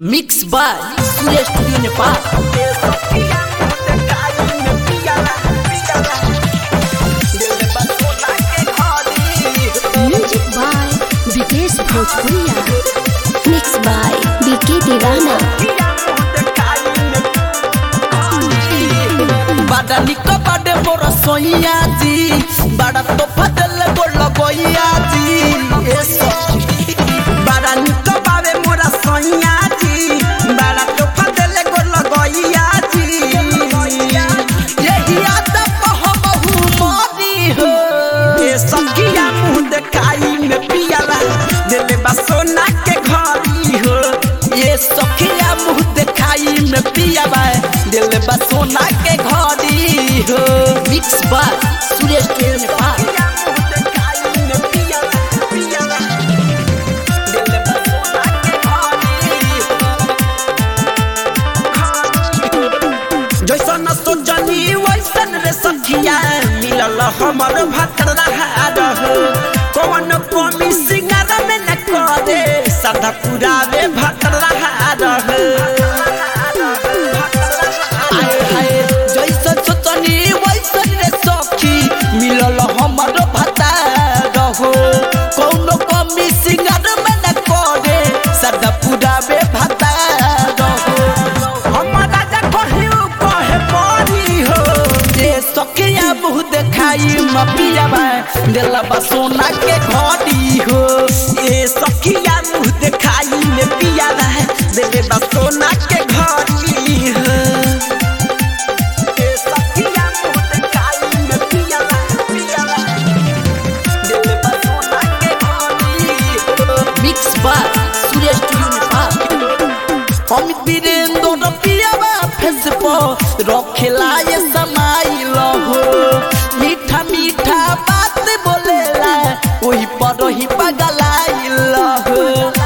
mix by Surya studio Nepal music by Vikesh Bhojpuriya mix by बीके दीवाना बड़ा निक बड़े मोर सोइया जी बड़ा तो फदल गोल गोइया जी ए सखी बड़ा निक बावे मोर सोइया जी बड़ा तो फदल गोल गोइया जी यही याद कहबहु मोरी हो ए सखिया मुंह देखाई में पियाला दिल बा सोना के घरी हो ये सखिया मुंह देखाई में पियाला दिल बा सोना के घरी हो mix by Surya studio Nepal जैसन सोचनी वैसन रे सखिया मिलल हमर भतर रह कौन कमी सिंगार में न करे सदा पुरावे भतर रह जैसन सोचनी वैसन रे सखी मिलल हमर भतर हो कौन कमी सिंगार में न करे सदा पुरावे भतर हो हमरा जा कहियो कहे परी हो जे सखिया मुँह देखाई मपियाबा दिलबा सोना के घड़ी हो ए सखिया मुँह देखाई में पियाबा दिलबा सोना के घड़ी हो ए सखिया मुँह देखाई में पियाबा पियाबा दिलबा सोना के घड़ी हो mix by Surya studio Nepal हम वीरेंद्र पियाबा फेस पर रखेला ये समाइल हो मीठा मीठा बात बोलेला वही पर ही पगलाइल हो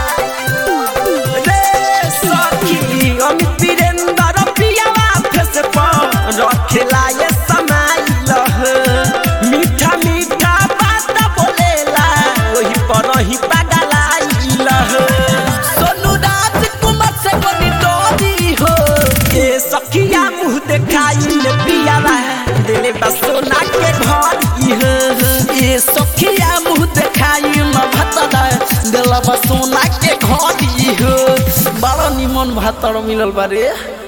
रे सखी हम वीरेंद्र पियाबा फेस पर रखेला ये समाइल हो मीठा मीठा बात बोलेला वही पर ही पगलाइल हो सोनू राजकुमार से बनी डोरी हो ए सखिया मुंह देखाई ले पियाला दिले बस सोना के घड़ी हो ए सखिया मुंह देखाई म भतरा दिल बस सोना के घड़ी हो बड़ा निमन भातर मिलल बारे